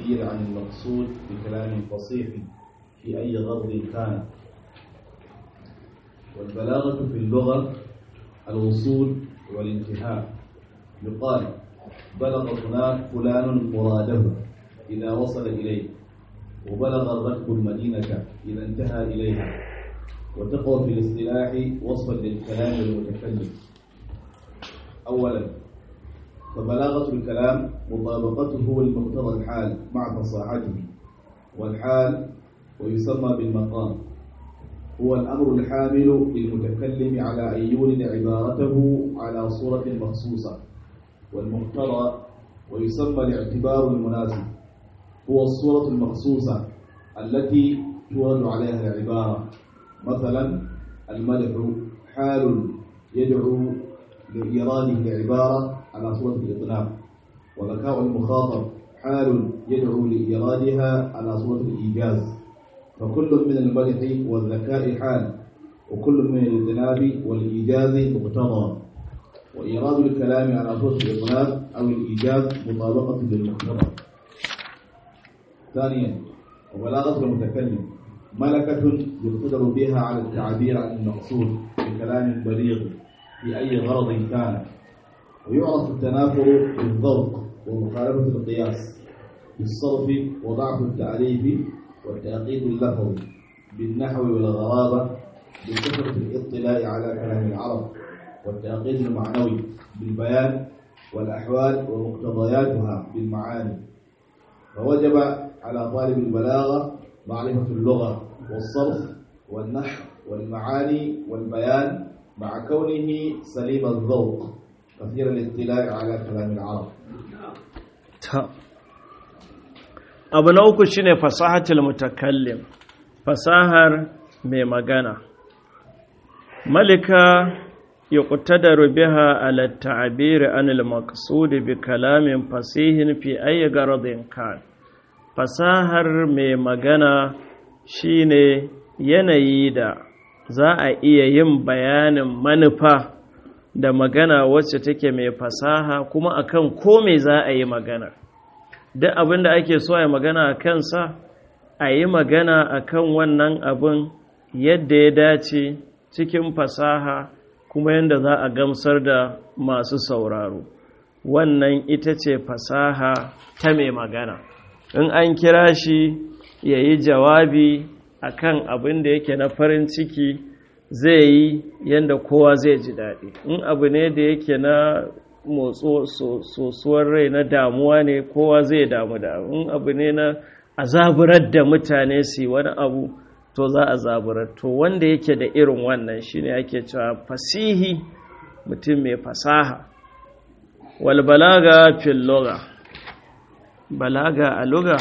التعبير عن المقصود بكلام فصيح في أي غرض كان والبلاغة في اللغة الوصول والانتهاء يقال بلغ فلان فلان مراده إذا وصل إليه وبلغ الركب المدينة إذا انتهى إليها وتقوى في الاصطلاح وصفا للكلام المتكلم أولا فبلاغة الكلام مطابقته لمقتضى الحال مع فصاحته والحال ويسمى بالمقام هو الأمر الحامل للمتكلم على أن يولد عبارته على صورة مخصوصة والمقتضى ويسمى الاعتبار المناسب هو الصورة المخصوصة التي تورد عليها العبارة مثلا المدح حال يدعو لإيراده العبارة على صورة الإطلاق وذكاء المخاطب حال يدعو لإيرادها على صورة الإيجاز فكل من المدح والذكاء حال وكل من الإذناب والإيجاز مقتضى وإيراد الكلام على صورة الإطلاق أو الإيجاز مطابقة للمقتضى ثانيا وبلاغة المتكلم ملكة يقتدر بها على التعبير عن المقصود بكلام بليغ في أي غرض كان ويعرف التنافر بالضبط ومخالفة القياس بالصرف وضعف التعريف والتأقيد اللفظي بالنحو والغرابة بكثرة الاطلاع على كلام العرب والتأقيد المعنوي بالبيان والأحوال ومقتضياتها بالمعاني فوجب على طالب البلاغة معرفة اللغة والصرف والنحو والمعاني والبيان مع كونه سليم الذوق كثير الاطلاع على كلام العرب abu na uku shine fasahatul mutakallim fasahar mai magana malika yuqtadaru biha ala ta'bir an al-maqsud bi kalamin fasihin fi ayi garadin kan fasahar mai magana shine yanayi da za a iya yin bayanin manufa da magana wacce take mai fasaha kuma akan ko me za a yi magana duk abin da ake so a yi magana a kansa a yi magana a kan wannan abin yadda ya dace cikin fasaha kuma yadda za a gamsar da masu sauraro wannan ita ce fasaha ta mai magana in an kira shi ya yi jawabi a kan abin da yake na farin ciki zai yi yadda kowa zai ji daɗi in abu ne da yake na motso sosuwar rai na damuwa ne kowa zai damu da in abu ne na azaburar da mutane su wani abu to za a zaburar to wanda yake da irin wannan shine ake cewa fasihi mutum mai fasaha wal balaga fil lugha balaga a lugha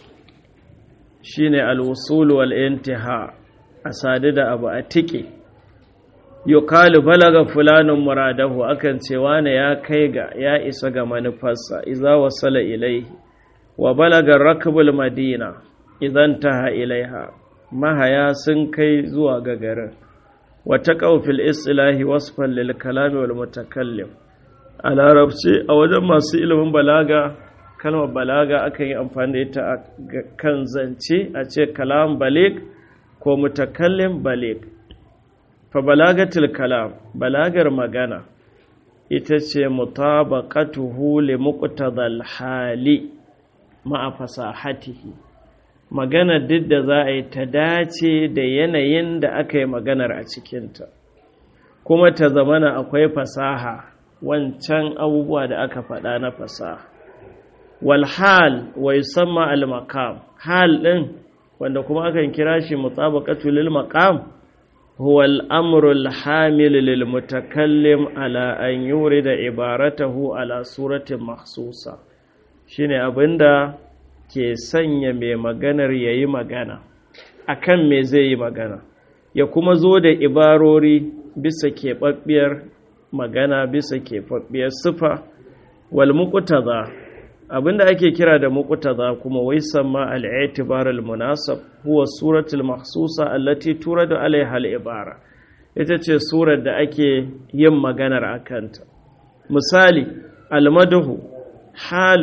shine al wusul wal intiha a sadu da abu a tike yukalu balaga fulanin muradahu akan ce wane ya kai ga ya isa ga manufarsa iza wasala ilaihi wa balaga rakbul madina idan taha ilaiha mahaya sun kai zuwa ga garin wa taqawfil islahi wasfan lil kalami wal mutakallim a larabci a wajen masu ilimin balaga kalmar balaga akan yi amfani da ita a kan zance a ce kalam balik ko mutakallim balik fa balagatul kalam balagar magana ita ce mutabaqatuhu li muqtadal hali ma'a fasahatihi magana duk da za a yi ta dace da yanayin da aka yi maganar a cikinta kuma ta zamana akwai fasaha wancan abubuwa da aka faɗa na fasaha wal hal wa yusamma al maqam hal din wanda kuma akan kira shi mutabaqatu lil maqam huwa al amru al hamil lil mutakallim ala an yurida ibaratahu ala suratin mahsusa shine abinda ke sanya mai maganar yayi magana akan me zai yi magana ya kuma zo da ibarori bisa keɓaɓɓiyar magana bisa keɓaɓɓiyar sifa wal muqtada abinda ake kira da muqtada kuma wai samma al-i'tibar al-munasab huwa suratul mahsusa allati turadu alaiha al-ibara ita ce surar da ake yin maganar akanta misali al-madhu halun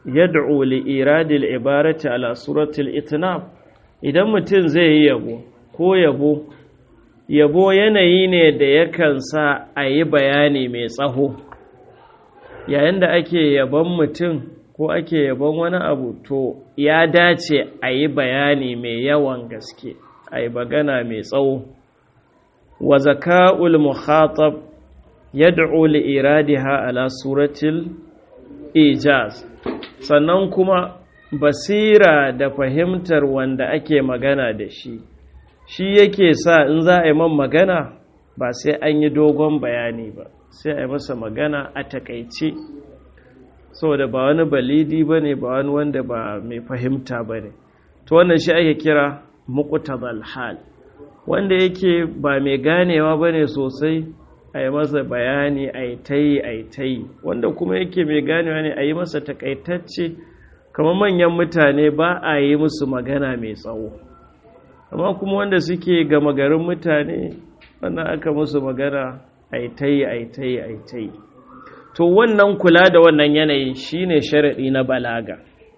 yad'u li iradil ibarati ala suratul itnab idan mutum zai yi yabo ko yabo yabo yanayi ne da yakan sa a yi bayani mai tsaho yayin da ake yabon mutum ko ake yabon wani abu to ya dace a yi bayani mai yawan gaske a yi magana mai tsawo wa zaka'ul mukhatab yad'u li iradiha ala suratil ijaz sannan kuma basira da fahimtar wanda ake magana da shi shi yake sa in za a yi man magana ba sai an yi dogon bayani ba sai a yi masa magana a takaice saboda ba wani balidi ba ne ba wani wanda ba mai fahimta ba ne to wannan shi ake kira muqtadal hal wanda yake ba mai ganewa ba ne sosai a yi masa bayani a yi ta yi a yi ta yi wanda kuma yake mai ganewa ne a yi masa takaitacce kamar manyan mutane ba a yi musu magana mai tsawo amma kuma wanda suke gama garin mutane wannan aka musu magana a yi ta yi a yi ta yi a yi ta yi to wannan kula da wannan yanayin shine sharaɗi na balaga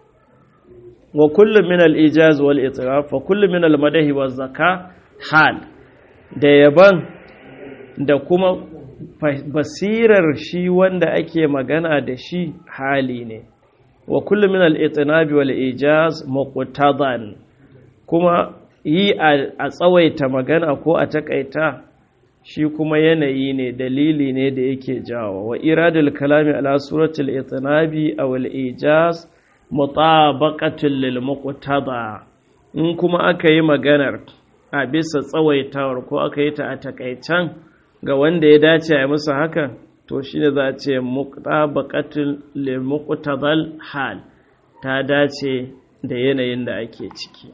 wa kullum min al-ijaz wal itiraf wa kullum min al-madahi wa zaka hal da yaban da kuma basirar shi wanda ake magana da shi hali ne wa kullum min al-itinabi wal ijaz muqtadan kuma yi a tsawaita magana ko a takaita shi kuma yanayi ne dalili ne da yake jawo wa iradul kalami ala suratul itinabi aw al ijaz mutabaqatul lil muqtada in kuma aka yi maganar a bisa tsawaitawar ko aka yi ta a takaican ga wanda ya dace a musu haka to shi ne za a ce mutabaqatul lil muqtadal hal ta dace da yanayin da ake ciki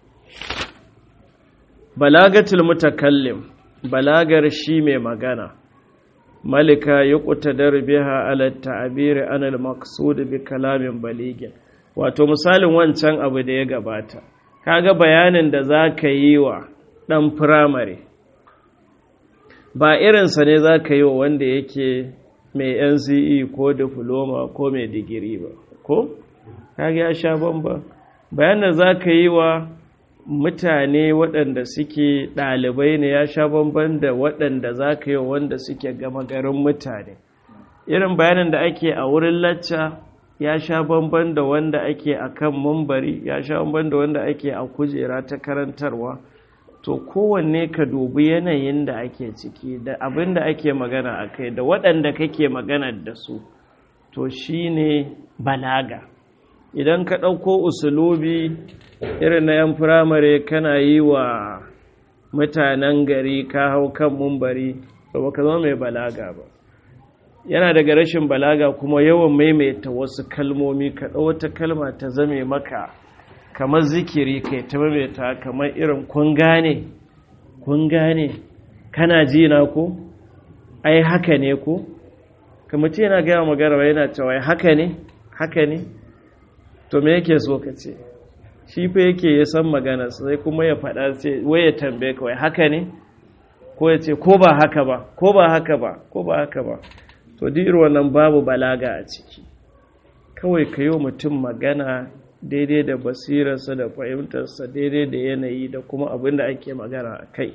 balagatul mutakallim balagar shi mai magana malika yi ƙutadar biha ala ta'abiri anil maqsud bi kalamin baligin wato misalin wancan abu da ya gabata kaga bayanin da za ka yi wa ɗan firamare ba irinsa ne za ka yi wa wanda yake mai nce ko diploma ko mai digiri ba ko kaga ya sha bamba bayan da za ka yi wa mutane waɗanda suke ɗalibai ne ya sha bamban da waɗanda za ka yi wanda suke gama garin mutane irin bayanin da ake a wurin lacca ya sha bamban da wanda ake a kan mambari ya sha bamban da wanda ake a kujera ta karantarwa to kowanne ka dubi yanayin da ake ciki da abin da ake magana a kai da waɗanda kake magana da su to shine balaga idan ka ɗauko usulubi irin na yan firamare kana yi wa mutanen gari ka hau kan mumbari ba ka zama mai balaga ba yana daga rashin balaga kuma yawan maimaita wasu kalmomi ka wata kalma ta zame maka kamar zikiri kai ta maimaita kamar irin kun gane kun gane kana ji na ko ai haka ne ko kamar ce yana gaya magana yana cewa haka ne haka ne to me yake so ka ce shi fa yake ya san magana sai kuma ya faɗa ce wai ya tambaye kawai haka ne ko ya ce ko ba haka ba ko ba haka ba ko ba haka ba to duk wannan babu balaga a ciki kawai ka yi mutum magana daidai da basirarsa da fahimtarsa daidai da yanayi da kuma abin da ake magana a kai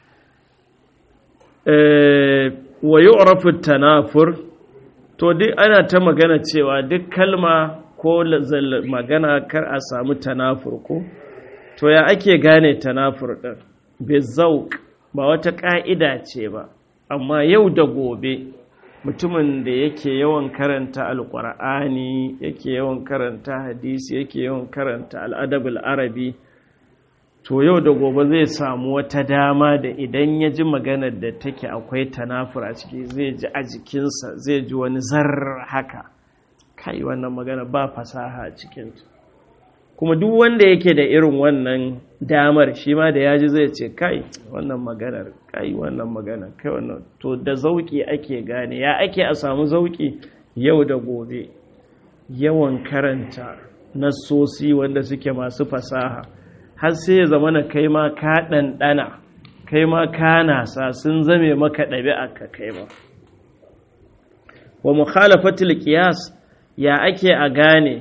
wa yi tanafur to duk ana ta magana cewa duk kalma ko magana kar a samu tanafur ko to ya ake gane tanafur ɗin bizauk ba wata ƙa'ida ce ba amma yau da gobe mutumin da yake yawan karanta alƙur'ani yake yawan karanta hadisi yake yawan karanta al'adabul arabi to yau da gobe zai samu wata dama da idan ya ji maganar da take akwai tanafur a ciki zai ji a jikinsa zai ji wani zar haka kai wannan magana ba fasaha a cikinta kuma duk wanda yake da irin wannan damar shi ma da yaji zai ce kai wannan maganar kai wannan maganar kai wannan to da zauki ake gane ya ake a samu zauki yau da gobe yawan karanta nassosi wanda suke masu fasaha har sai ya zama na kai ma ka ɗanɗana kai ma ka nasa sun zame maka ɗabi'a ka kai ma wa mukhalafatul qiyas ya ake a gane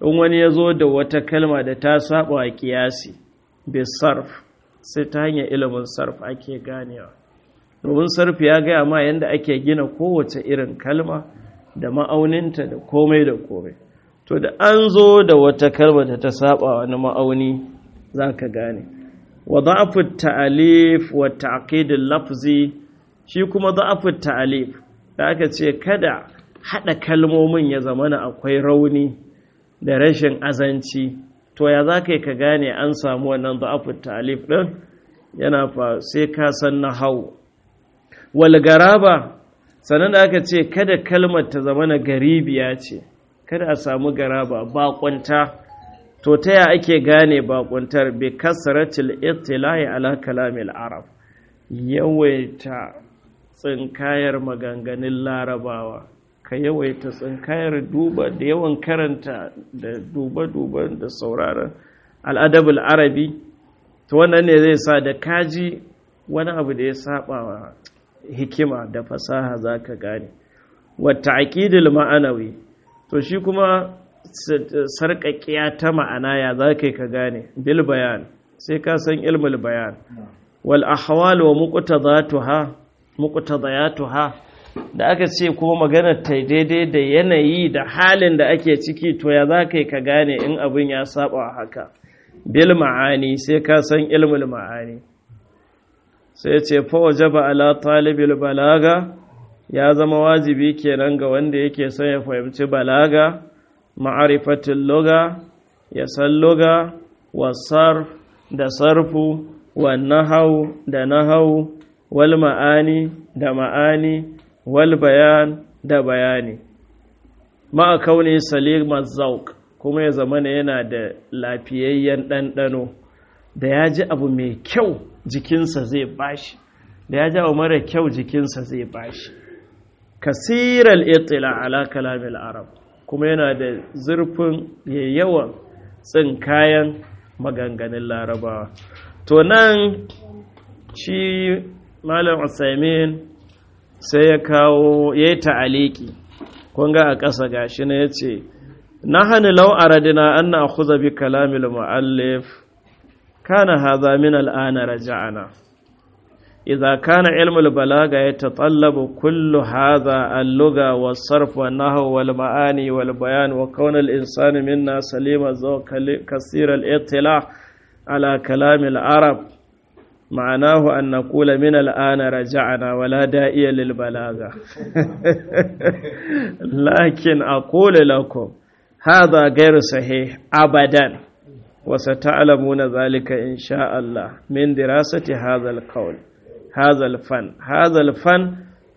in wani ya zo da wata kalma da ta saba wa kiyasi bisarf sai ta hanyar ilimin sarf ake ganewa domin sarf ya gaya ma yadda ake gina kowace irin kalma da ma'auninta da komai da komai to da an zo da wata kalma da ta saba wani ma'auni za ka gane wa za'afin ta'alif wa ta'aqidin lafzi shi kuma za'afin ta'alif da aka ce kada haɗa kalmomin ya zamana akwai rauni da rashin azanci to ya za ka yi ka gane an samu wannan za'afin ta'alif ɗin yana fa sai ka san na hau walgaraba sannan da aka ce kada kalmar ta zamana garibiya ce kada a samu garaba baƙunta to ta ya ake gane baƙuntar bi kasratil ittila'i ala kalamil arab yawaita tsinkayar maganganun larabawa ka yawaita tsinkayar duba da yawan karanta da duba-duba da sauraron al'adabul arabi to wannan ne zai sa da kaji wani abu da ya saba wa hikima da fasaha za ka gane wata aƙidil ma'anawi to shi kuma sarƙaƙiya ta ma'ana ya za ka ka gane bil bayan sai ka san ilmul bayan wal ahwal wa muqtadayatuha da aka ce kuma maganar ta daidai da yanayi da halin da ake ciki to ya za ka ka gane in abin ya saba haka bil ma'ani sai ka san ilmul ma'ani sai ce fa wajaba ala talibil balaga ya zama wajibi kenan ga wanda yake son ya fahimci balaga ma'arifatin luga ya san luga wa sarf da sarfu wa nahau da nahau wal ma'ani da ma'ani wal bayan da bayani ma'a kauni salimar zauk kuma ya zama yana da lafiyayyen ɗanɗano da ya ji abu mai kyau jikinsa zai bashi da ya ji abu mara kyau jikinsa zai bashi kasiral itila ala kalamil arab kuma yana da zurfin yawan tsin kayan maganganun larabawa to nan shi malam usaimin sai ya kawo ya yi ta'aliki kunga a ƙasa gashi na ya ce na hannu lau'aradina an na akuza bi kalamil mu'allif kana haza min al'ana raja'ana إذا كان علم البلاغة يتطلب كل هذا اللغة والصرف والنحو والمعاني والبيان وكون الإنسان منا سليم الذوق كثير الاطلاع على كلام العرب معناه أن نقول من الآن رجعنا ولا داعي للبلاغة لكن أقول لكم هذا غير صحيح أبدا وستعلمون ذلك إن شاء الله من دراسة هذا القول هذا الفن هذا الفن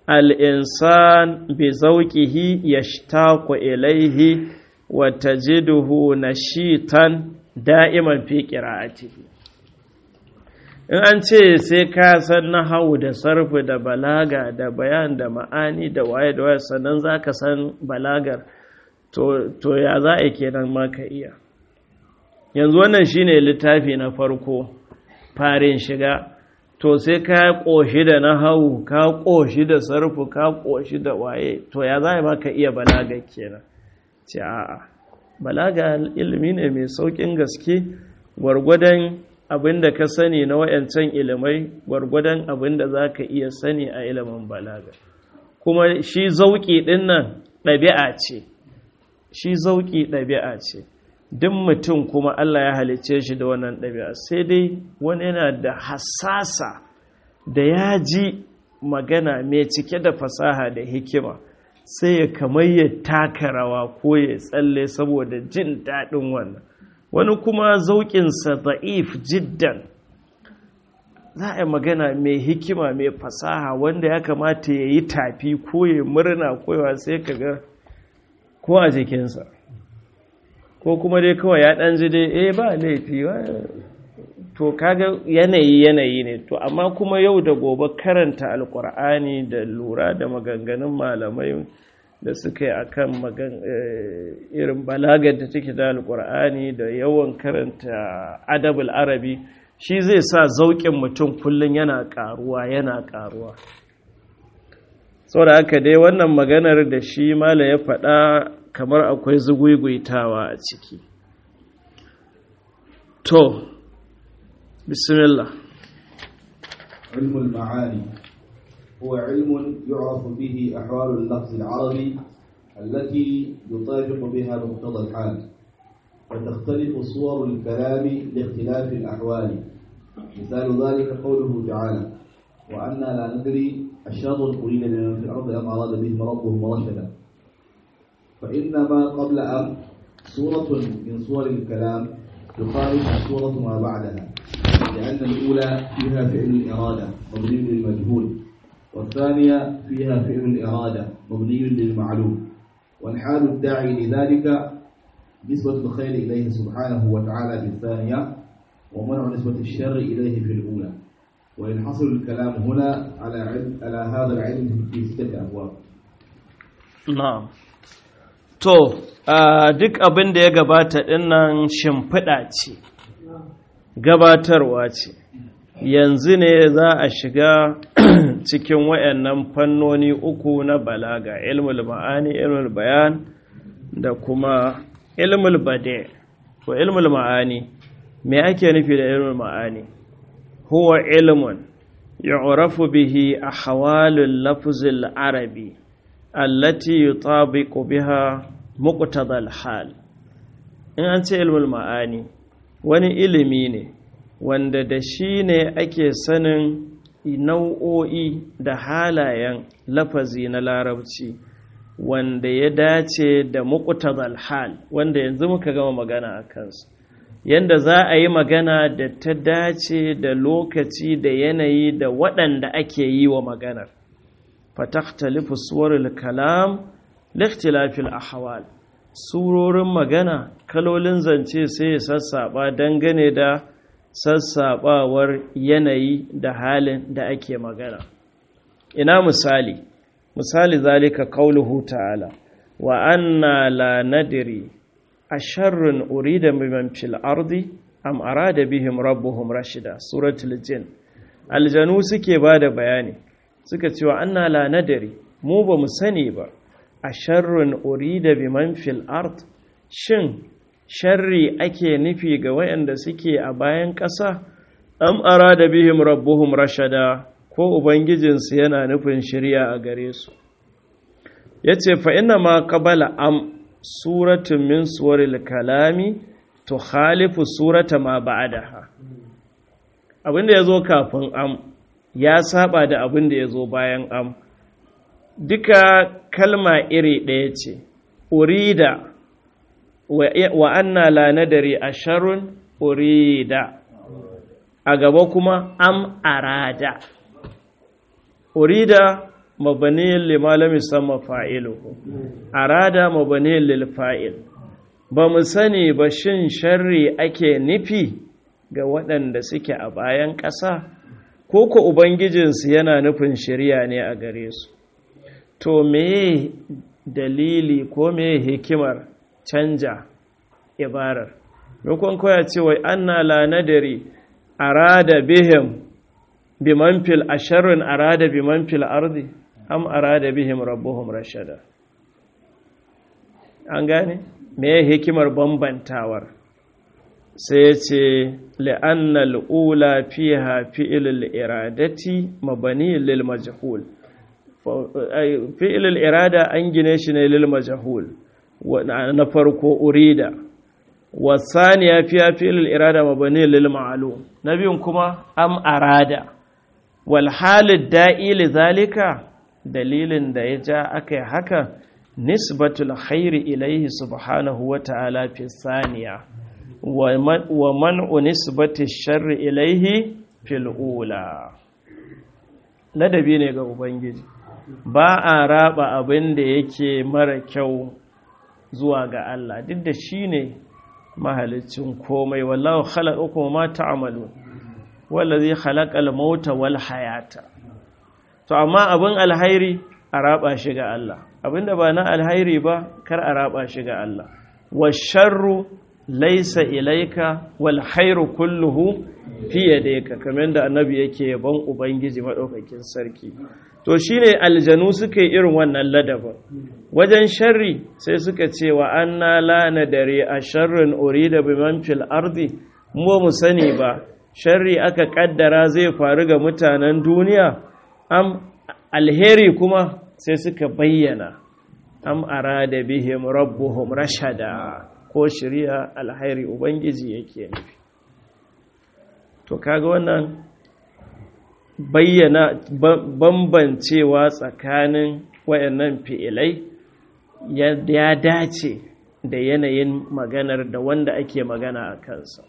الإنسان بذوقه يشتاق إليه وتجده نشيطا دائما في قراءته in an ce sai ka san nahawu da sarfu da balaga da bayan da ma'ani da waye da waye sannan za ka san balagar to ya za a kenan ma ka iya yanzu wannan shine littafi na farko farin shiga to sai ka ƙoshi da nahawu ka ƙoshi da sarfu ka ƙoshi da waye to ya za a maka iya balaga kenan ce a'a balaga ilimi ne mai sauƙin gaske gwargwadon abin da ka sani na wayancan ilimai gwargwadon abin da za ka iya sani a ilimin balaga kuma shi zauƙi ɗin nan ɗabi'a ce shi zauƙi ɗabi'a ce duk mutum kuma Allah ya halicce shi da wannan ɗabi'a sai dai wani yana da hassasa da ya ji magana mai cike da fasaha da hikima sai ya kamar ya taka rawa ko ya tsalle saboda jin daɗin wannan wani kuma zauƙinsa za'if jiddan za a yi magana mai hikima mai fasaha wanda ya kamata ya yi tafi ko ya murna koyawa sai ka ga ko a jikinsa ko kuma dai kawai ya ɗan ji dai eh ba laifi to kaga yanayi yanayi ne to amma kuma yau da gobe karanta alkur'ani da lura da maganganun malamai da suka yi akan magan irin balagar da take da alkur'ani da yawan karanta adabul arabi shi zai sa zauƙin mutum kullum yana ƙaruwa yana ƙaruwa saboda haka dai wannan maganar da shi mala ya faɗa kamar akwai zugwigwitawa a ciki to bismillah علم المعاني هو علم يعرف به أحوال اللفظ العربي التي يطابق بها مقتضى الحال وتختلف صور الكلام لاختلاف الأحوال مثال ذلك قوله تعالى وأنا لا ندري الشر أريد بمن في الأرض أم أراد بهم ربهم رشدا فإنما قبل أم صورة من صور الكلام تخالف صورة ما بعدها لأن الأولى فيها فعل الإرادة مبني للمجهول والثانية فيها فعل الإرادة مبني للمعلوم والحال الداعي لذلك نسبة الخير إليه سبحانه وتعالى في الثانية ومنع نسبة الشر إليه في الأولى وينحصر الكلام هنا على علم على هذا العلم في ستة أبواب na'am to duk abin da ya gabata dinnan shimfiɗa ce gabatarwa ce yanzu ne za a shiga cikin wayannan fannoni uku na balaga ilmul ma'ani ilmul bayan da kuma ilmul bade ko ilmul ma'ani me ake nufi da ilmul ma'ani huwa ilmun yu'rafu bihi ahwalul lafzil arabi allati yutabiqu biha muqtadal hal in an ce ilmul ma'ani wani ilimi ne wanda da shi ne ake sanin nau'o'i da halayen lafazi na larabci wanda ya dace da muqtadal hal wanda yanzu muka gama magana a kansu yanda za a yi magana da ta dace da lokaci da yanayi da waɗanda ake yi wa maganar فتختلف صور الكلام لاختلاف الأحوال surorin magana kalolin zance sai ya sassaɓa dangane da sassaɓawar yanayi da halin da ake magana ina misali misali zalika qauluhu ta'ala wa anna la nadri asharrun urida biman fil ardi am arada bihim rabbuhum rashida suratul jin aljanu suke bada bayani suka cewa anna la nadari mu ba mu sani ba a sharrun urida bi man fil ard shin sharri ake nufi ga wayanda suke a bayan ƙasa am arada bihim rabbuhum rashada ko ubangijinsu yana nufin shirya a gare su yace fa inna ma qabala am suratun min suwaril kalami tukhalifu surata ma ba'daha abinda yazo kafin am ya saba da abin da ya zo bayan am duka kalma iri ɗaya ce urida wa anna la nadari asharun urida a gaba kuma am arada urida mabaniyin limalami sama fa'iluhu arada mabaniyin lil fa'il ba mu sani ba shin sharri ake nufi ga waɗanda suke a bayan ƙasa ko ko ubangijinsu yana nufin shari'a ne a gare su to me dalili ko me hikimar canja ibarar maimakon koya ce wai anna la nadari arada bihim biman fil asharun arada biman fil ardi am arada bihim rabbuhum rashada an gane me hikimar bambantawar sai ya ce la'annal ula fiha fi'ilul iradati mabani lil majhul fi'ilul irada an gine shi ne lil majhul na farko urida wasaniya fiha fi'ilul irada mabani lil ma'lum na biyun kuma am arada wal halid da'i li zalika dalilin da ya ja aka haka nisbatul khairi ilaihi subhanahu wa ta'ala fi saniya wa man'u nisbati sharri ilaihi fil ula ladabi ne ga ubangiji ba a raba abin da yake mara kyau zuwa ga Allah duk da shi ne mahalicin komai wallahu khalaqakum ma ta'malu wallazi khalaqal mauta wal hayata to amma abin alhairi a raba shi ga Allah abinda ba na alhairi ba kar a raba shi ga Allah wa sharru laisa ilaika wal khairu kulluhu fiye da ka kamar da annabi yake yaban ubangiji maɗaukakin sarki to shine aljanu suka yi irin wannan ladabin wajen sharri sai suka ce wa anna la nadari a sharrin urida biman fil ardi mu mu sani ba sharri aka kaddara zai faru ga mutanen duniya am alheri kuma sai suka bayyana am arada bihim rabbuhum rashada ko shari'a alhairi ubangiji yake nufi to kaga wannan bayyana bambancewa tsakanin wayannan fi'ilai ya dace da yanayin maganar da wanda ake magana a kansa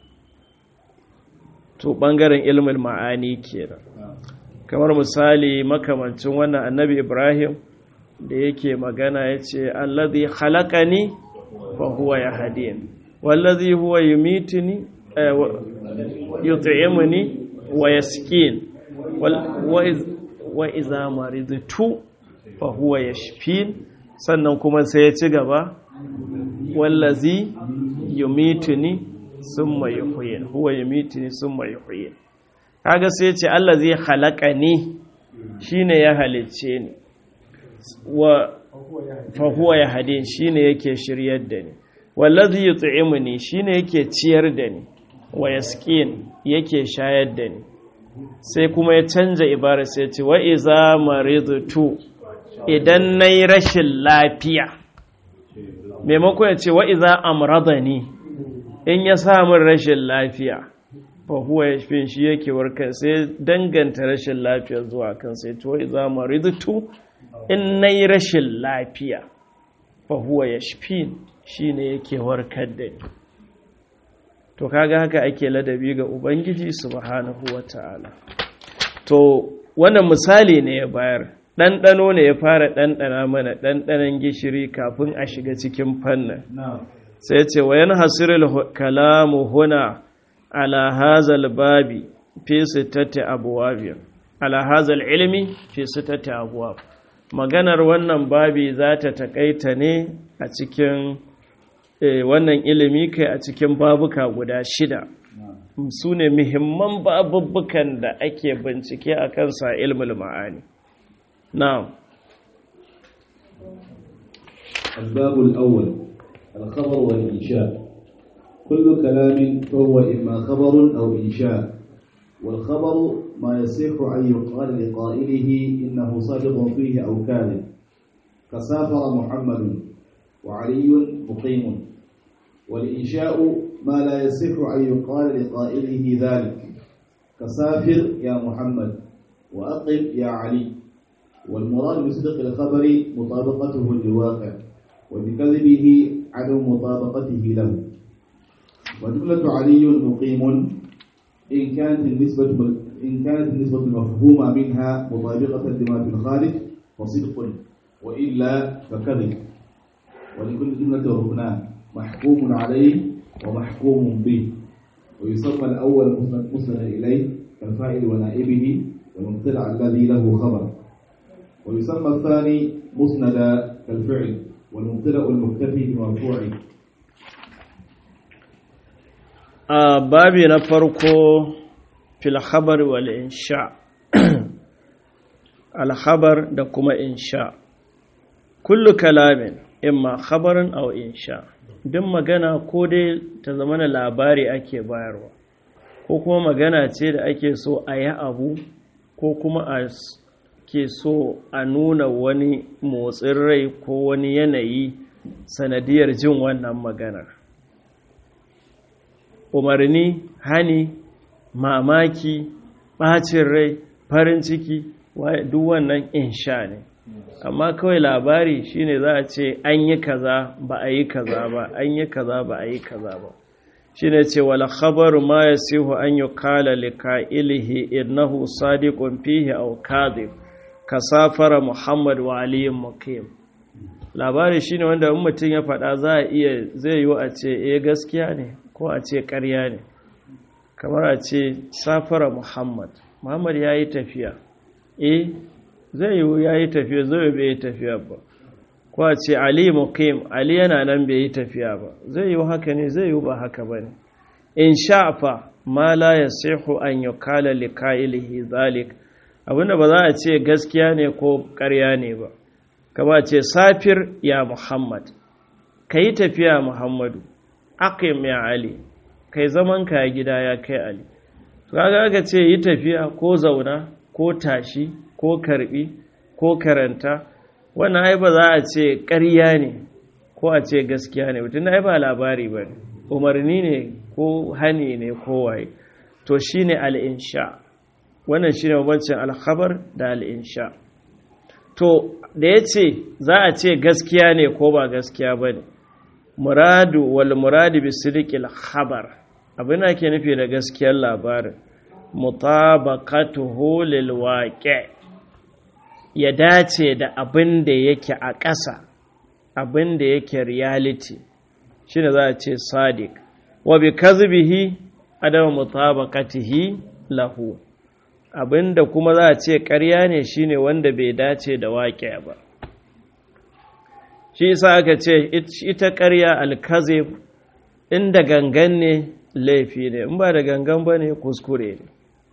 to ɓangaren ilmin ma'ani kenan kamar misali makamancin wannan annabi ibrahim da yake magana ya ce allazi halakani fa huwa ya hadin wallazi huwa yumitini yut'imuni wa yaskin wa iza maridtu fa huwa yashfin sannan kuma sai ya ci gaba wallazi yumituni summa yuhyin huwa yumituni summa yuhyin kaga sai ya ce allazi khalaqani shine ya halicce ni wa fa huwa yahdin shine yake shiryar da ni wallazi yut'imuni shine yake ciyar da ni wa yasqin yake shayar da ni sai kuma ya canza ibara sai ce wa iza maridtu idan nayi rashin lafiya maimako ya ce wa iza amradani in ya samu rashin lafiya fa huwa yashfin shi yake warkar sai danganta rashin lafiya zuwa kan sai to wa iza maridtu in nayi rashin lafiya fa huwa yashfin shine yake warkar da ni to kaga haka ake ladabi ga ubangiji subhanahu wata'ala to wannan misali ne ya bayar ɗanɗano ne ya fara ɗanɗana mana ɗanɗanon gishiri kafin a shiga cikin fannin sai ce wa yan hasirul kalamu huna ala hazal babi fi sittati abwab ala hazal ilmi fi sittati abwab maganar wannan babi za ta takaita ne a cikin wannan ilimi kai a cikin babuka guda shida su ne muhimman babubukan da ake bincike a kansa ilmul ma'ani na'am الباب الأول الخبر والإنشاء كل كلام فهو إما خبر أو إنشاء والخبر ما يصح أن يقال لقائله إنه صادق فيه أو كاذب كسافر محمد وعلي مقيم والإنشاء ما لا يصح أن يقال لقائله ذلك كسافر يا محمد وأقم يا علي والمراد بصدق الخبر مطابقته للواقع وبكذبه عدم مطابقته له وجملة علي مقيم إن كانت النسبة إن كانت النسبة المفهومة منها مطابقة لما في الخارج فصدق وإلا فكذب ولكل جملة ركنان محكوم عليه ومحكوم به ويسمى الأول مسند إليه كالفاعل ونائبه والمبتدع الذي له خبر ويسمى الثاني مسند كالفعل والمبتدأ المكتفي بمرفوعه a babi na farko fil khabar wal insha al khabar da kuma insha kullu kalamin imma khabarin aw insha duk magana ko dai ta zama na labari ake bayarwa ko kuma magana ce da ake so a yi abu ko kuma a ke so a nuna wani motsin rai ko wani yanayi sanadiyar jin wannan maganar umarni hani mamaki ɓacin rai farin ciki duk wannan insha ne amma kawai labari shine za a ce an yi kaza ba a yi kaza ba an yi kaza ba a yi kaza ba shine ce wala khabaru ma yasihu an yuqala liqa'ilihi innahu sadiqun fihi aw kadhib kasafara muhammad wa aliyin muqim labari shine wanda in mutum ya faɗa za a iya zai yi a ce eh gaskiya ne ko a ce ƙarya ne kamar a ce safara muhammad muhammad ya yi tafiya eh zai yi ya yi tafiya zai bai yi tafiya ba ko a ce ali muqim ali yana nan bai yi tafiya ba zai yi haka ne zai yi ba haka ba ne in sha'afa ma la yasihu an yukala liqa'ilihi zalik abinda ba za a ce gaskiya ne ko ƙarya ne ba kama ce safir ya muhammad kai tafiya muhammadu aqim ya ali kai zaman ka gida ya kai ali kaga aka ce yi tafiya ko zauna ko tashi ko karbi ko karanta wannan ai ba za a ce ƙarya ne ko a ce gaskiya ne mutum ai ba labari ba umarni ne ko hani ne ko waye to shine al-insha wannan shine bambancin al-khabar da al-insha to da yace za a ce gaskiya ne ko ba gaskiya bane muradu wal muradu bi sidqil khabar abin da ke nufi da gaskiyar labarin mutabaqatuhu lil waqi' ya dace da abin da yake a ƙasa abin da yake reality shi ne za a ce sadiq wa bi kazbihi adama mutabaqatihi lahu abin da kuma za a ce ƙarya ne shine wanda bai dace da waƙe ba shi yasa aka ce ita ƙarya alkazib inda gangan ne laifi ne in ba da gangan ba ne kuskure ne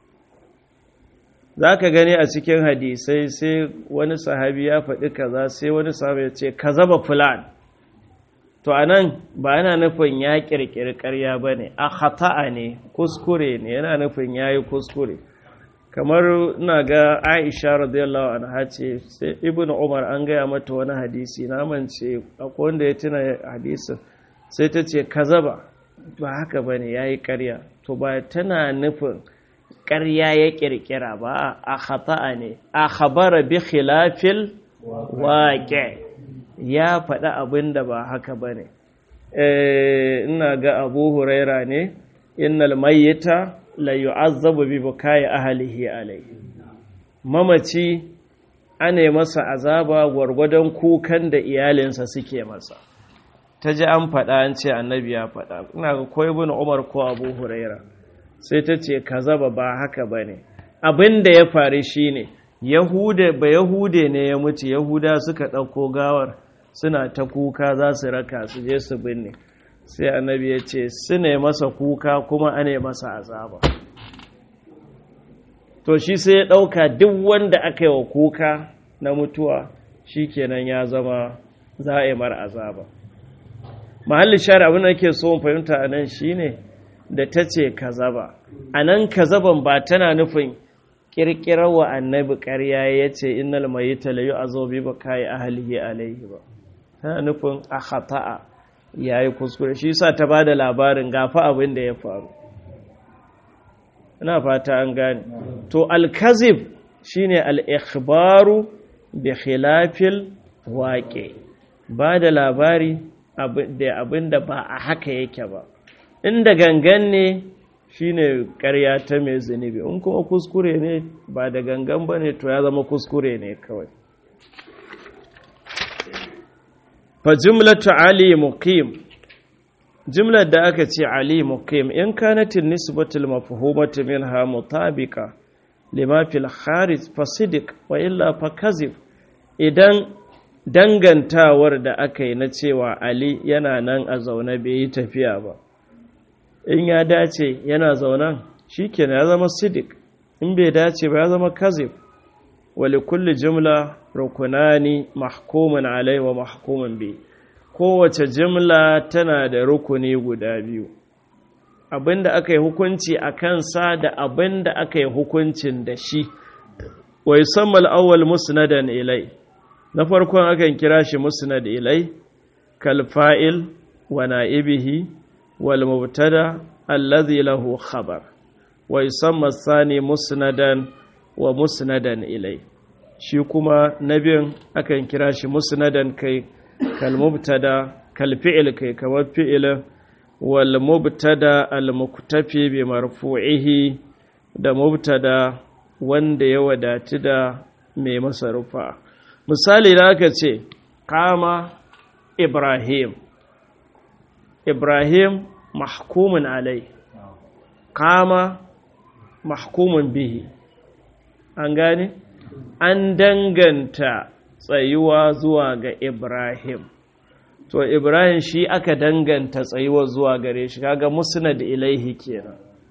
za ka gani a cikin hadisai sai wani sahabi ya faɗi kaza sai wani sahabi ya ce kaza ba fulan to a nan ba yana nufin ya ƙirƙiri ƙarya ba ne a hata'a ne kuskure ne yana nufin ya yi kuskure kamar ina ga aisha radiyallahu anha ce sai ibn umar an gaya mata wani hadisi na mance akwai wanda ya tuna hadisin sai ta ce kaza ba ba haka ba ne ya yi ƙarya to ba tana nufin ƙarya ya ƙirƙira ba a khata'a ne a khabara bi khilafil waƙe ya faɗi abin da ba haka ba ne ina ga abu huraira ne innal mayyita la yu'azzabu bi bukai ahlihi alayhi mamaci ane masa azaba gwargwadon kukan da iyalinsa suke masa ta ji an faɗa an ce annabi ya faɗa ina ga ko ibn umar ko abu huraira sai ta ce kazaba ba haka ba ne abin da ya faru shi ne ba yahude ne ya mutu yahuda suka ɗauko gawar suna ta kuka za su raka su je su binne sai annabi ya ce su ne masa kuka kuma ane masa azaba to shi sai ya ɗauka duk wanda aka yi wa kuka na mutuwa shi kenan ya zama za a yi mar azaba mahallin shari abin da ke so fahimta a nan shi ne da ta ce kazaba a nan kazaban ba tana nufin ƙirƙirar wa annabi ƙarya ya ce innal mai talayu a zobe ba kayi ahalihi alaihi ba tana nufin a khata'a ya yi kuskure shi sa ta ba da labarin gafa abin da ya faru ina fata an gane to alkazib shine al-ikhbaru bi khilafil waƙe ba da labari da abin da ba a haka yake ba inda gangan ne shine ƙarya ta mai zunubi in kuma kuskure ne ba da gangan ba ne to ya zama kuskure ne kawai fa jumlatu ali muqim jumlar da aka ce ali muqim in kanatin nisbatul mafhumatu minha mutabiqa lima fil kharij fa sidiq wa illa fa kazib idan dangantawar da aka yi na cewa ali yana nan a zaune bai yi tafiya ba in ya dace yana zaunan shikenan ya zama sidik in bai dace ba ya zama kazib wali kulli jumla rukunani mahkumun alai wa mahkumun bi kowace jumla tana da rukuni guda biyu abinda aka yi hukunci a kansa da abinda aka yi hukuncin da shi wa yusamma al-awwal musnadan ilai na farkon akan kira shi musnad ilai kal fa'il wa na'ibihi wal mubtada alladhi lahu khabar wa yusamma ath-thani musnadan wa musnadan ilai shi kuma nabin akan kira shi musnadan kai kal mubtada kal fi'il kai kamar fi'il wal mubtada al muktafi bi marfu'ihi da mubtada wanda ya wadatu da mai masa rufa misali da aka ce kama ibrahim ibrahim mahkumin alai kama mahkumin bihi an gane an danganta tsayuwa zuwa ga ibrahim to ibrahim shi aka danganta tsayuwa zuwa gare shi kaga musnad ilaihi kenan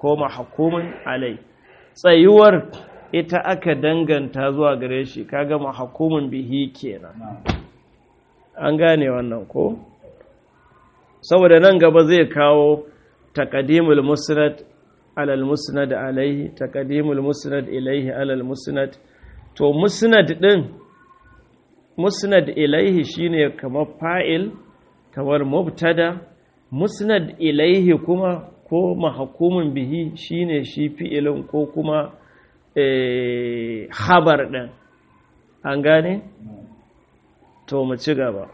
ko mahkumun alai tsayuwar ita aka danganta zuwa gare shi kaga mahkumun bihi kenan an gane wannan ko saboda nan gaba zai kawo taqdimul musnad alal musnad alaihi taqdimul musnad ilaihi alal musnad to musnad din musnad ilaihi shine kamar fa'il kamar mubtada musnad ilaihi kuma ko mahkumun bihi shine shi fi'ilin ko kuma eh habar din an gane to mu ci gaba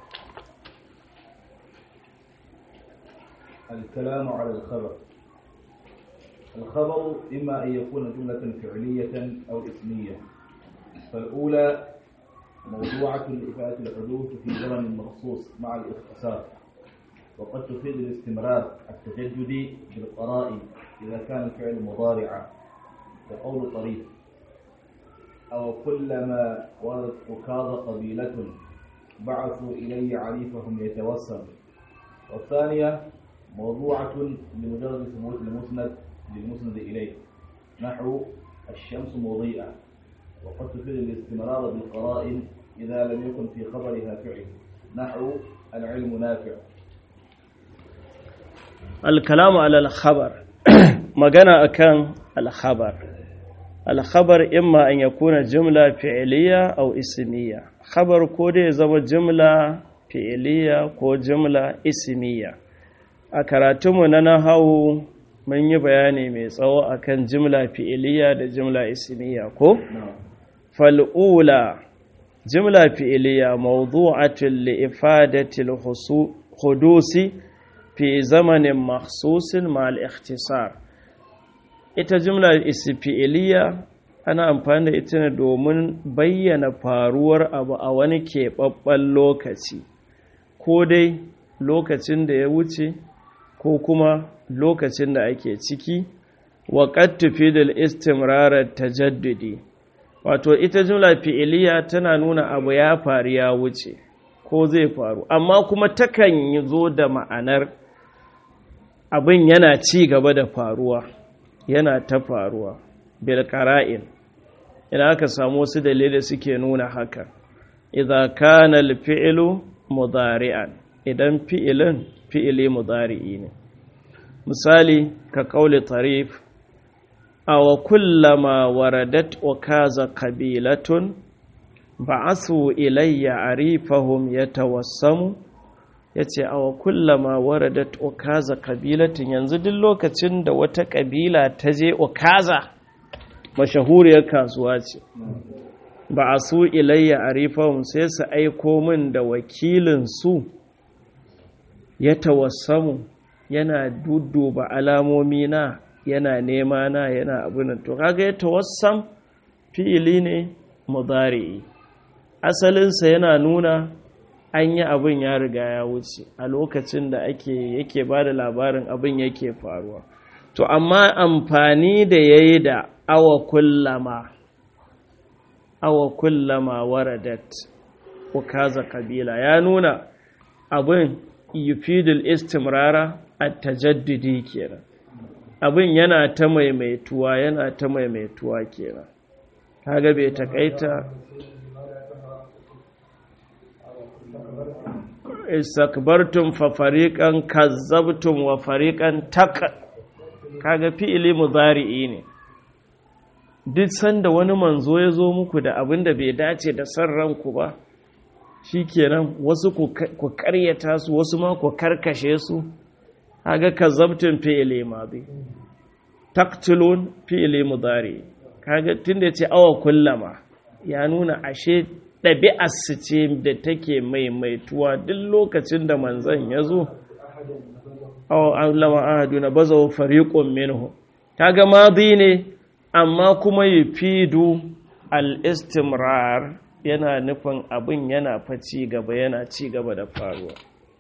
الكلام على الخبر الخبر إما أن يكون جملة فعلية أو اسمية فالأولى موضوعة لإفادة الحدوث في زمن مخصوص مع الاختصار وقد تفيد الاستمرار التجدد بالقرائن إذا كان الفعل مضارعا كقول طريق أو كلما وردت أكاظ قبيلة بعثوا إلي عريفهم يتوسم والثانية موضوعة لمجرد ثبوت المسند للمسند إليه نحو الشمس مضيئة وقد تفيد الاستمرار بالقرائن إذا لم يكن في خبرها فعل نحو العلم نافع الكلام على الخبر magana akan alkhabar alkhabar imma an yakuna jumla fi'liya aw ismiya khabar ko dai zama jumla fi'liya ko jumla ismiya a karatunmu na nahawu mun yi bayani mai tsawo akan jumla fi'liya da jumla ismiya ko fal'ula jumla fi'liya mawdu'atun li ifadati al-hudusi fi zamanin makhsusin ma'al ikhtisar ita jumla isfi'iliya ana amfani da ita ne domin bayyana faruwar abu a wani keɓaɓɓen lokaci ko dai lokacin da ya wuce ko kuma lokacin da ake ciki wa tufi da istimrarar tajaddudi wato ita jumla fi'iliya tana nuna abu ya faru ya wuce ko zai faru amma kuma takan yi zo da ma'anar abin yana ci gaba da faruwa yana ta faruwa bil qara'in ina aka samu wasu dalilai suke nuna haka idza kana al fi'lu mudari'an idan fi'ilin fi'ili mudari'i ne misali ka kauli tarif aw kullama waradat ukaza qabilatun ba'asu ilayya arifahum yatawassamu ya ce awa kullama waradat okaza kabilatin yanzu duk lokacin da wata kabila ta je okaza mashahuriyar kasuwa ce ba a su ilayya a rifahun sai su aiko min da wakilinsu ya tawassamu yana dudduba alamomi na yana nema na yana abin to kaga ya tawassam fi'ili ne mudari asalinsa yana nuna an yi abin ya riga ya wuce a lokacin da ake yake ba da labarin abin yake faruwa to amma amfani da ya yi da awa kullama awa kullama waradat ukaza kabila ya nuna abin yufidul istimrara a tajaddudi kenan abin yana ta maimaituwa yana ta maimaituwa kenan kaga bai takaita istakbartum fa fariqan kazzabtum wa fariqan tak kaga fi'ili mudari'i ne duk sanda wani manzo ya zo muku da abin da bai dace da san ranku ba shikenan wasu ku karyata su wasu ma ku karkashe su kaga kazzabtum fi'ili madi taqtulun fi'ili mudari kaga tunda yace awa kullama ya nuna ashe ɗabi'arsu ce da take maimaituwa duk lokacin da manzan ya zo lama ahadu na baza fariƙon minhu ta ga mazi ne amma kuma yi fidu al'istimrar yana nufin abin yana fa ci gaba yana ci gaba da faruwa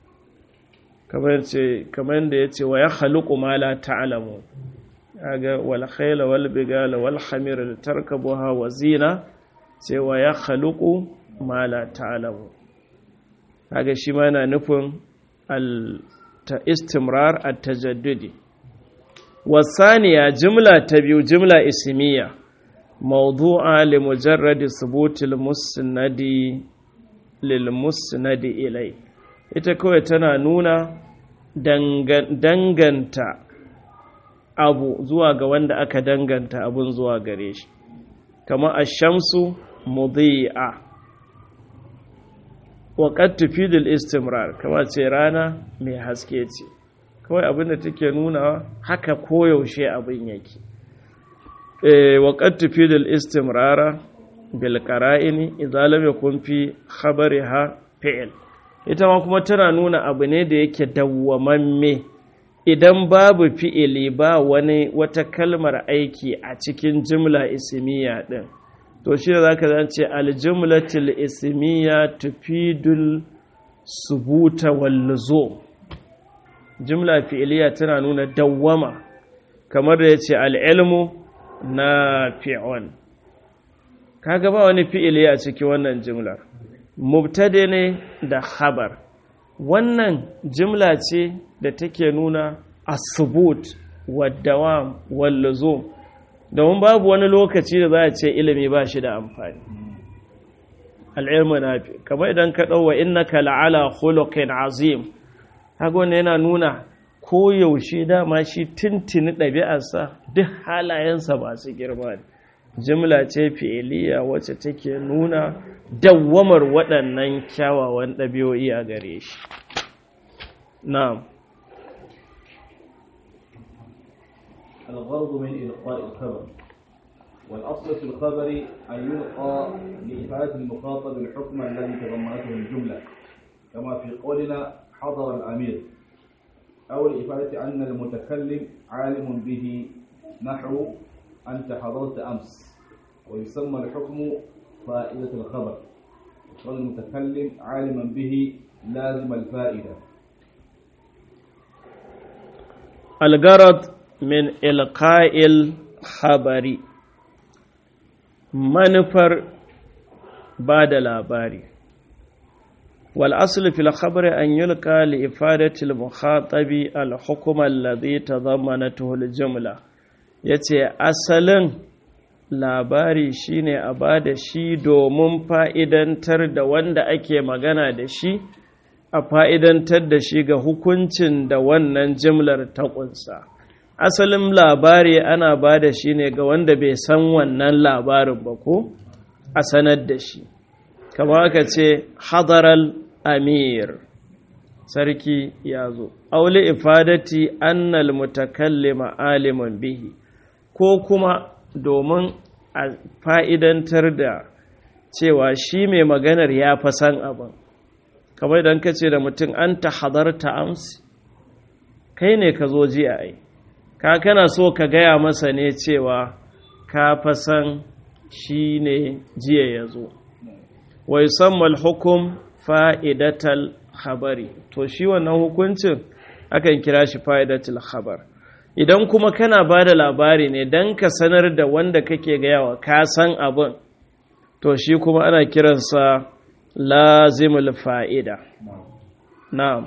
kamar da ya ce wa ya haluku ma la ta'alamu ga wal khayla wal bigala wal hamira tarkabuha wa zina cewa ya haluku ma la ta'alamu kaga shi ma yana nufin al ta istimrar at tajaddudi wasaniya jimla ta biyu jimla ismiya mawdu'a li mujarradi subutil musnadi lil musnadi ilai ita kawai tana nuna danganta abu zuwa ga wanda aka danganta abun zuwa gare shi kama ashamsu mudhi'a wa qad tufidul istimrar kama ce rana mai haske ce kawai abinda take nuna haka koyaushe abin yake eh wa qad tufidul istimrara bil qara'ini idza lam yakun fi khabariha fi'l ita ma kuma tana nuna abu ne da yake dawwamamme idan babu fi'ili ba wani wata kalmar aiki a cikin jimla ismiya din to shi da zaka zance aljumlatul ismiya tufidul subuta wal luzum jimla fi'iliya tana nuna dawwama kamar da yace al-ilmu nafi'un kaga ba wani fi'ili a cikin wannan jimlar mubtade ne da khabar wannan jimla ce da take nuna asubut wadawam wallazum domin babu wani lokaci da za a ce ilimi ba shi da amfani al'ilmu nafi kamar idan ka ɗauwa innaka la'ala khuluqin azim haka wannan yana nuna koyaushe dama shi tintini ɗabi'arsa duk halayensa masu girma ne jimla ce fi'iliya wacce take nuna dawwamar waɗannan kyawawan ɗabi'o'i a gare shi na'am الغرض من إلقاء الخبر والأصل في الخبر أن يلقى لإفادة المخاطب الحكم الذي تضمنته الجملة كما في قولنا حضر الأمير أو لإفادة أن المتكلم عالم به نحو أنت حضرت أمس ويسمى الحكم فائدة الخبر والمتكلم عالما به لازم الفائدة الغرض من إلقاء الخبر manufar ba da labari والأصل في الخبر أن يلقى لإفادة المخاطب الحكم الذي تضمنته الجملة yace asalin labari shine a ba da shi domin fa'idantar da wanda ake magana da shi a fa'idantar da shi ga hukuncin da wannan jimlar ta ƙunsa asalin labari ana ba da shi ne ga wanda bai san wannan labarin ba ko a sanar da shi kama aka ce hadaral amir sarki ya zo aule ifadati annal mutakallima aliman bihi ko kuma domin a fa'idantar da cewa shi mai maganar ya fa san abin kamar idan ka ce da mutum an ta hadarta amsi kai ne ka zo ji a ai ka kana so ka gaya masa ne cewa ka fa san shi ne jiya ya zo wai sammal hukum fa'idatal khabari to shi wannan hukuncin akan kira shi fa'idatal khabar idan kuma kana ba da labari ne don ka sanar da wanda kake gayawa ka san abin to shi kuma ana kiransa lazimul fa'ida na'am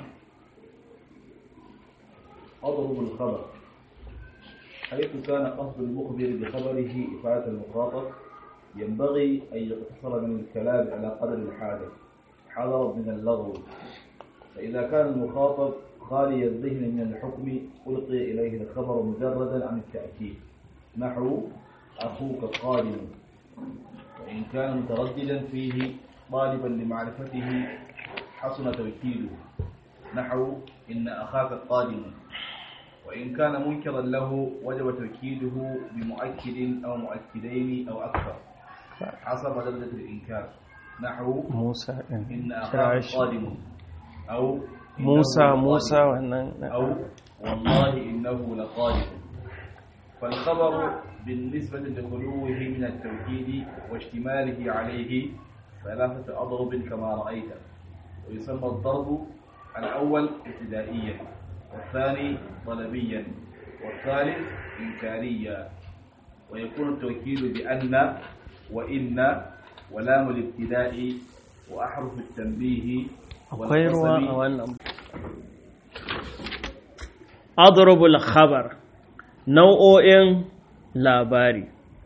أضرب الخبر حيث كان قصد المخبر بخبره إفادة المخاطب ينبغي أن يقتصر من الكلام على قدر الحاجة حذرا من اللغو فإذا كان المخاطب خالي الذهن من الحكم ألقي إليه الخبر مجردا عن التأكيد نحو أخوك قادم وإن كان مترددا فيه طالبا لمعرفته حسن توكيده نحو إن أخاك قادم وإن كان منكرا له وجب توكيده بمؤكد أو مؤكدين أو أكثر حسب درجة الإنكار نحو موسى إن أخاك قادم أو إنه موسى لقادم. موسى wannan أو والله إنه لقادم فالخبر بالنسبة لخلوه من التوكيد واشتماله عليه ثلاثة أضرب كما رأيت ويسمى الضرب الأول ابتدائيا والثاني طلبيا والثالث إنكاريا ويكون التوكيد بأن وإن ولام الابتداء وأحرف التنبيه akwai ruwa a والقسم wannan adrubul khabar nau'o'in labari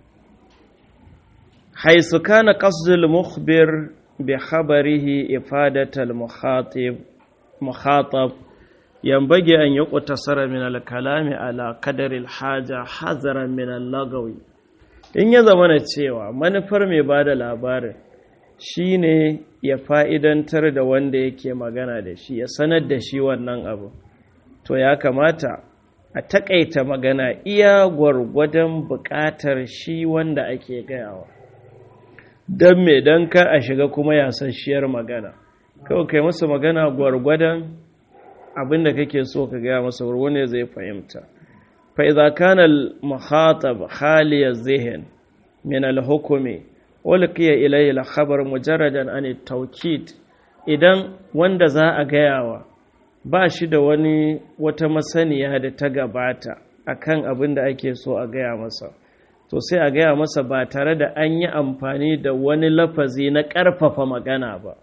haisu kana qasdul mukhbir bi khabarihi ifadatal mukhatib mukhatab yanbaghi an yuqtasara min al-kalami ala qadari al-haja hazaran min al-lagawi in ya zamana cewa manufar mai bada labarin shine ya fa'idantar da wanda yake magana da shi ya sanar da shi wannan abu to ya kamata a takaita magana iya gwargwadon buƙatar shi wanda ake gayawa don me don ka a shiga kuma yasasshiyar magana kawai kai masa magana gwargwadon abinda kake so ka gaya masa wani zai fahimta fa'iza kanal muhatab haliyar zihin min al-hukumi ulqiya ilayhi al-khabar mujarradan an at-tawkid idan wanda za a gayawa ba shi da wani wata masaniya da ta gabata akan abin da ake so a gaya masa to sai a gaya masa ba tare da an yi amfani da wani lafazi na ƙarfafa magana ba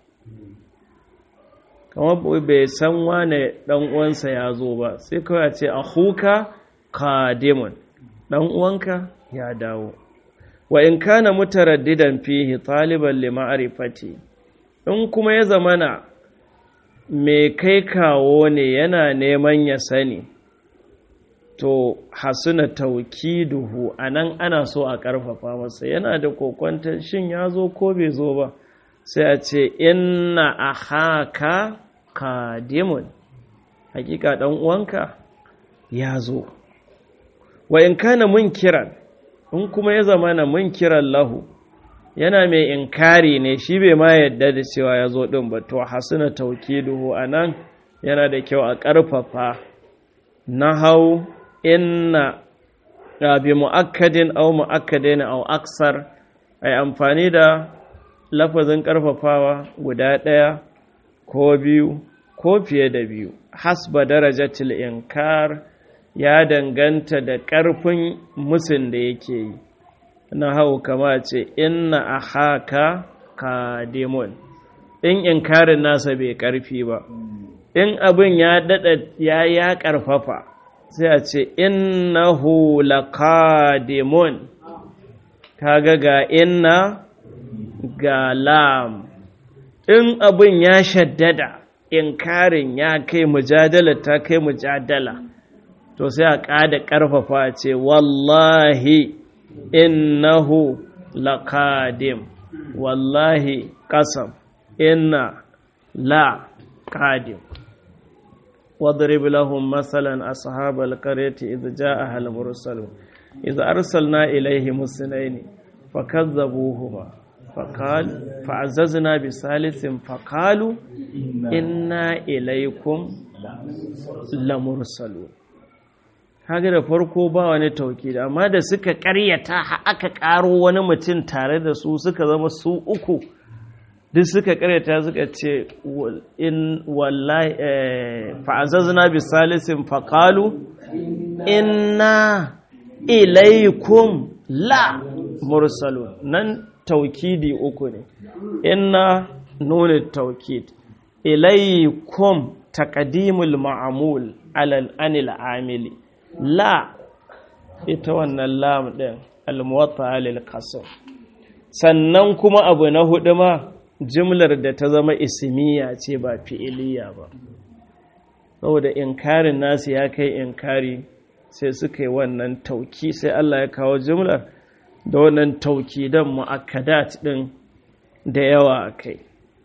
kamar bai san wane ɗan uwansa ya zo ba sai kawai ce a huka kadimun ɗan uwanka ya dawo wa in kana mutaraddidan fihi taliban li ma'rifati in kuma ya zamana mai kai kawo ne yana neman ya sani to hasuna taukiduhu anan ana so a karfafa masa yana da kokwantar shin ya zo ko bai zo ba sai a ce inna ahaka kadimun hakika dan uwanka ya zo wa in kana munkiran in kuma ya zama na munkiran lahu yana mai inkari ne shi bai ma yadda da cewa ya zo ɗin ba to hasuna taukiduhu a nan yana da kyau a ƙarfafa na hau inna bi mu'akkadin au mu'akkadin au aksar a yi amfani da lafazin ƙarfafawa guda ɗaya ko biyu ko fiye da biyu hasba darajatil inkar ya danganta da ƙarfin musun da yake yi na hau kama ce inna a haka kadimun in inkarin nasa bai ƙarfi ba in abin ya daɗa ya ya ƙarfafa sai a ce innahu laqadimun kaga ga inna ga lam in abin ya shaddada inkarin ya kai mujadala ta kai mujadala to sai a ƙada ƙarfafa ce wallahi innahu laqadim wallahi qasam inna la qadim واضرب لهم مثلا أصحاب القرية إذ جاءها المرسلون إذ أرسلنا إليهم السنين فكذبوهما فقال فعززنا بثالث فقالوا إنا إليكم لمرسلون kaga da farko ba wani tauki amma da suka karyata aka karo wani mutum tare da su suka zama su uku duk suka karyata suka ce in wallahi fa'azazna bi salisin faqalu inna ilaykum la mursalun nan taukidi uku ne inna nuna taukid ilaykum taqdimul ma'mul alal anil amili la ita wannan lam din al-muwatta lil qasr sannan kuma abu na hudu ma jimlar da ta zama ismiya ce ba fi'iliya ba saboda inkarin nasu ya kai inkari sai suka yi wannan tauki sai Allah ya kawo jimlar da wannan tauki don mu'akkadat din da yawa a kai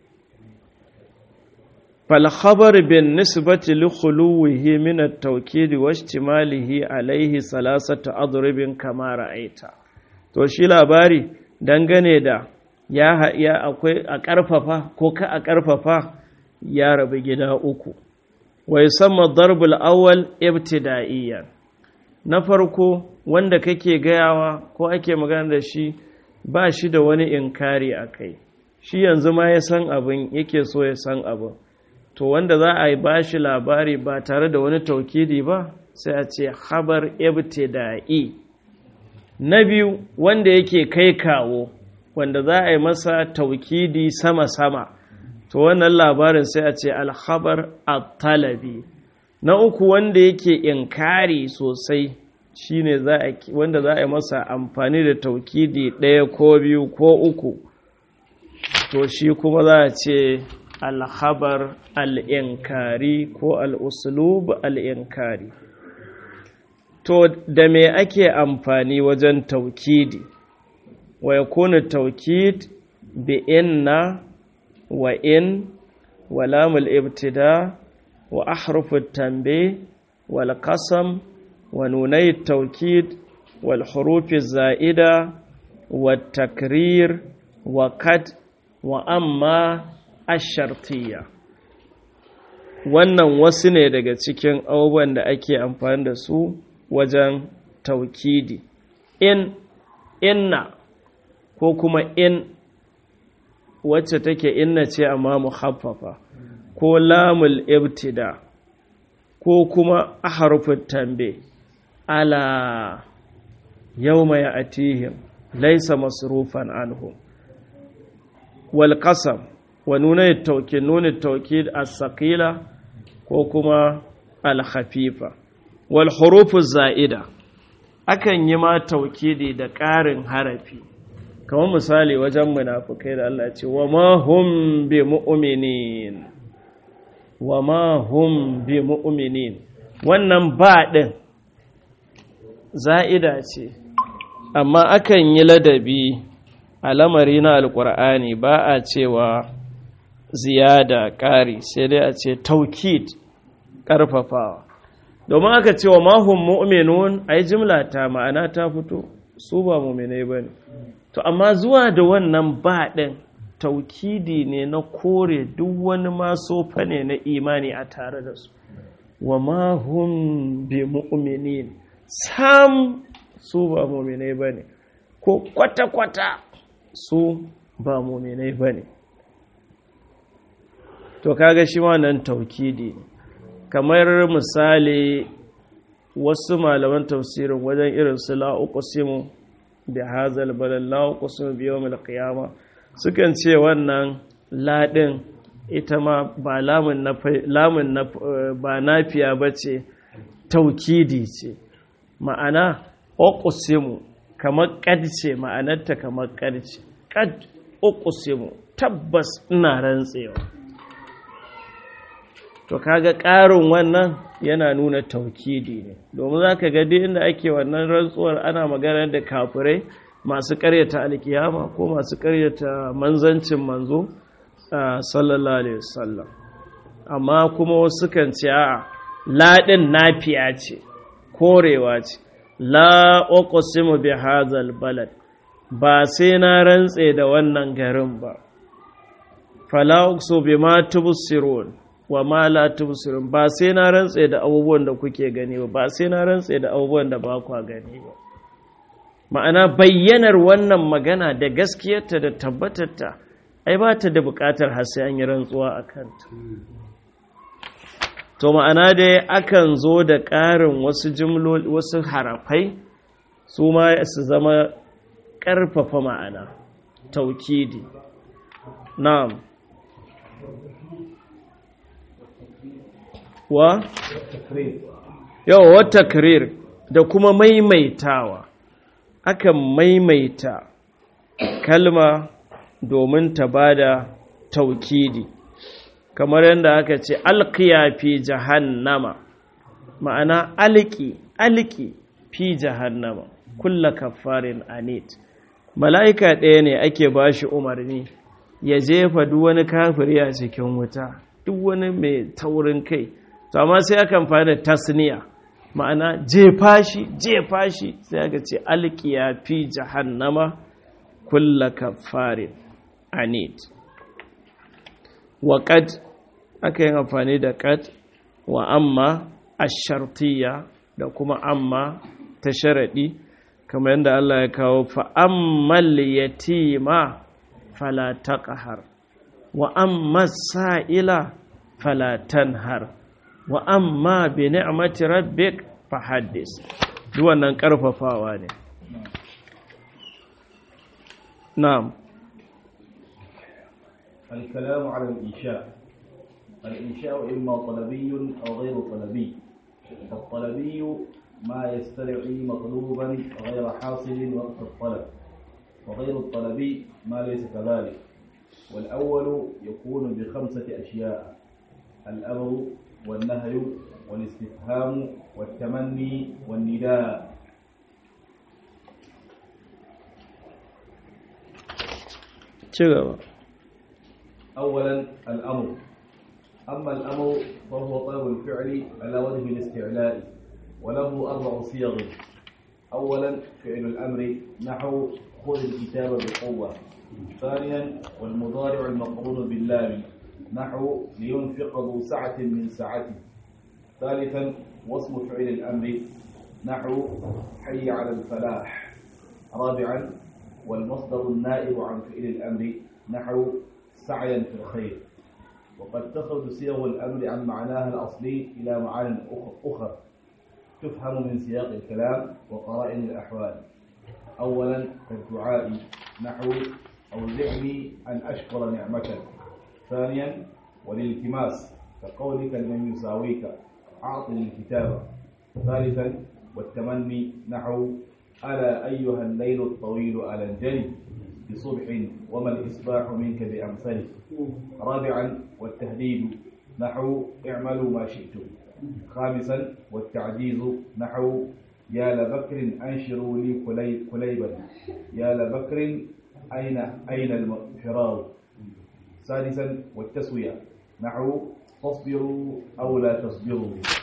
falhabar bin nisbati li khuluwihi min at-tawkid wa ihtimalihi alayhi salasatu adribin kama ra'aita to shi labari dangane da ya ya akwai a ƙarfafa ko ka a ƙarfafa ya rabu gida uku wa yusamma darbul awwal ibtida'iyyan na farko wanda kake gayawa ko ake magana da shi ba shi da wani inkari a kai shi yanzu ma ya san abin yake so ya san abin to wanda za a yi ba shi labari ba tare da wani taukidi ba sai a ce habar ibtida'i na biyu wanda yake kai kawo wanda za a yi masa taukidi sama-sama to wannan labarin sai a ce alhabar at-talabi na uku wanda yake inkari sosai shine za a wanda za a yi masa amfani da taukidi ɗaya ko biyu ko uku to shi kuma za a ce alhabar al'inkari ko al'usulub al'inkari to da me ake amfani wajen taukidi wa ya kuna taukid bi inna wa in wa lamul ibtida wa ahrufut tambe wal qasam wa nunai taukid wal hurufi za'ida wa takrir wa kad wa amma ashartiya wannan wasu ne daga cikin abubuwan da ake amfani da su wajen taukidi in inna ko kuma in wacce take inna ce amma muhaffafa ko lamul ibtida ko kuma aharufin tambe ala yawma ya'tihim laysa masrufan anhum wal qasam wa nuna at-tawkid nuna at-tawkid as-saqila ko kuma al-khafifa wal hurufu za'ida akan yi ma taukidi da ƙarin harafi kamar misali wajen munafukai da Allah ce wa ma hum bi mu'minin wa ma hum bi mu'minin wannan ba din za'ida ce amma akan yi ladabi a lamari na alkur'ani ba a cewa ziyada ƙari sai dai a ce taukid ƙarfafawa domin aka ce wa mahun mu'minun ai jimla ta ma'ana ta fito su ba mu'minai ba ne to amma zuwa da wannan ba ɗin taukidi ne na kore duk wani maso fane na imani a tare da su wa mahun bi mu'minin sam su ba mu'minai ba ne ko kwata-kwata su ba mu'minai ba ne to kaga shi wannan taukidi ne kamar misali wasu malaman tafsirin wajen irin su la'uqsimu bi hazal balal la'uqsimu bi yawmil qiyama sukan ce wannan ladin ita ma ba lamun na lamun na ba nafiya bace taukidi ce ma'ana uqsimu kamar qad ce ma'anarta kamar qad ce qad uqsimu tabbas ina rantsewa to kaga ƙarin wannan yana nuna taukidi ne domin za ka ga inda ake wannan rantsuwar ana magana da kafirai masu ƙaryata alkiyama ko masu ƙaryata manzancin manzo sallallahu alaihi wasallam amma kuma wasu kan ce a laɗin nafiya ce korewa ce la uqsimu bi hadzal balad ba sai na rantse da wannan garin ba fala uqsu bima tubsirun wa ma la tubsirun ba sai na rantse da abubuwan da kuke gani ba ba sai na rantse da abubuwan da ba ku gani ba ma'ana bayyanar wannan magana da gaskiyarta da tabbatarta ai ba ta da buƙatar har sai an yi rantsuwa a kanta to ma'ana dai akan zo da ƙarin wasu jimloli wasu harafai su ma su zama ƙarfafa ma'ana taukidi na'am wa yawa wata karir da kuma maimaitawa akan maimaita kalma domin ta bada taukidi kamar yadda aka ce alkiya fi jahannama ma'ana alki alki fi jahannama kulla kafarin anit mala'ika ɗaya ne ake bashi umarni ya jefa duk wani kafiri a cikin wuta duk wani mai taurin kai to amma sai aka amfani da tasniya ma'ana jefa shi jefa shi sai aka ce alkiya fi jahannama kulla kafarin anid wa qad aka yi amfani da qad wa amma ashartiya da kuma amma ta sharadi kamar yadda Allah ya kawo fa ammal yatima fala taqhar wa amma sa'ila fala tanhar wa amma bi ni'mati rabbik fahaddis duk wannan karfafawa ne na'am الكلام على الإنشاء الإنشاء إما طلبي أو غير طلبي فالطلبي ما يستدعي مطلوبا غير حاصل وقت الطلب وغير الطلب ما ليس كذلك والأول يكون بخمسة أشياء الأمر والنهي والاستفهام والتمني والنداء ci gaba أولا الأمر أما الأمر فهو طلب الفعل على وجه الاستعلاء وله أربع صيغ أولا فعل الأمر نحو خذ الكتاب بقوة ثانيا والمضارع المقرون باللام نحو لينفق ذو سعة من سعته ثالثا وصف فعل الأمر نحو حي على الفلاح رابعا والمصدر النائب عن فعل الأمر نحو سعيا في الخير وقد تخرج صيغ الأمر عن معناها الأصلي إلى معان أخرى تفهم من سياق الكلام وقرائن الأحوال أولا كالدعاء نحو أوزعني أن أشكر نعمتك ثانيا والالتماس كقولك لمن يساويك أعطني الكتاب ثالثا والتمني نحو ألا أيها الليل الطويل ألا انجلي بصبح وما الإصباح منك بأمثله رابعا والتهديد نحو اعملوا ما شئتم خامسا والتعجيز نحو يا لبكر أنشروا لي كلي كليبا يا لبكر أين أين الفرار سادسا والتسوية نحو تصبروا أو لا تصبروا